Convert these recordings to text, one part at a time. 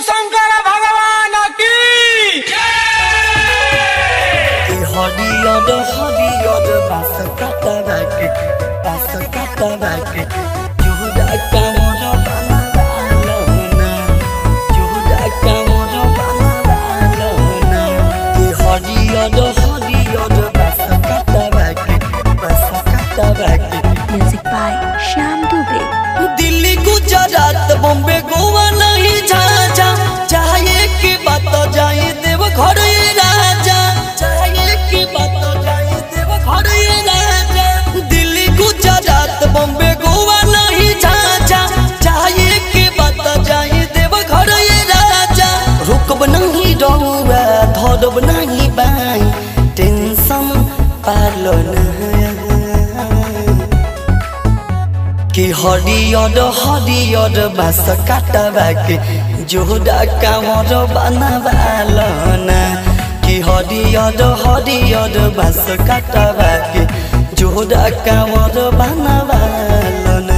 शंकर भगवान की হরিয়দ হরিয়দ বাস কাটা বাকে বাস কাটা বাকে জুহুদা কামর বানালো না জুহুদা কামর বানালো না এ হরিয়দ হরিয়দ বাস কাটা বাকে বাস কাটা বাকে Music by Shyam Dubey. Delhi Gujarat Bombay Goa नहीं झाझा चाहे की बात जाए देव घर ये राजा चाहे की बात जाए देव घर ये राजा दिल्ली गुजरात बॉम्बे गोवा नहीं झाझा चाहे की बात जाए देव घर ये राजा रुकब नहीं रहुआ धरब नहीं बाई टेंशन पालो ना कि हरियर हरियर बास काटबाके जोड़ा कामर बनाबालना कि हरियर हरियर बास काटबाके जोड़ा कामर बनाबालना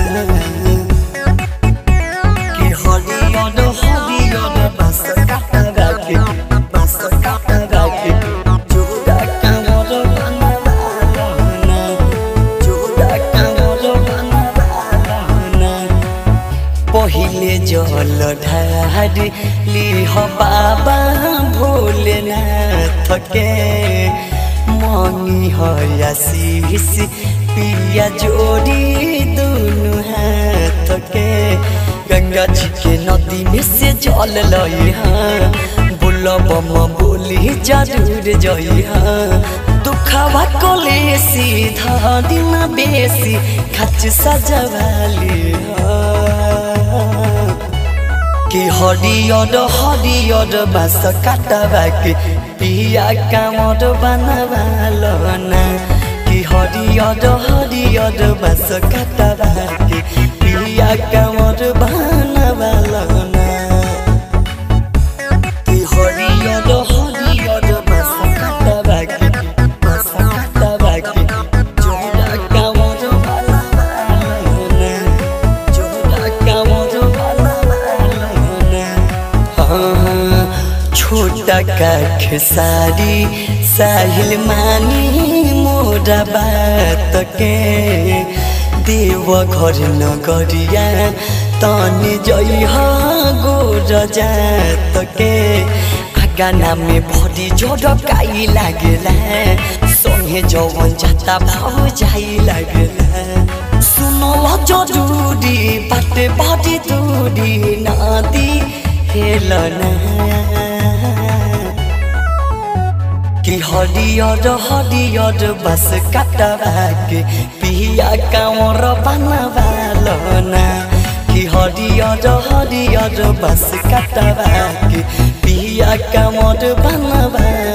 कि हरियर हरियर बास काटबाके बास काटबाके जोड़ा कामर बनाबालना जोड़ा कामर बनाबालना पहिले जल ढारी लिह बाबा भोलेनाथ के मनी हया शीश पिया जोड़ी दुनु हाथ के गंगा जी के नदी में से जल लई बोलब बोली जरूर जई दुखवा कले सीधा दिन बेसी खच सजवाली कि हरियर हरियर बास काटबाके पिया कामर बनाबालना कि हरियर हरियर बास काटबाके पिया कामर बनाबालना कि हरियर हरियर बास काटबाके बास काटबाके जोड़ा कामर बनाबालना जोड़ा कामर बनाबालना हाँ, छोटा का खेसारी साहिल मानी मोरा बात के देव घर नगरिया तनी जई गोर जात के गाना में भरी झड़काई लागेला संगे जवन जाता भाव जाई लागेला सुनल जरूरी बाटे बड़ी दूरी नदी हेलना कि हरियर हरियर बस काटबाके पिया कामर बनाबालना कि हरियर हरियर बस काटबाके पिया कामर बनाबालना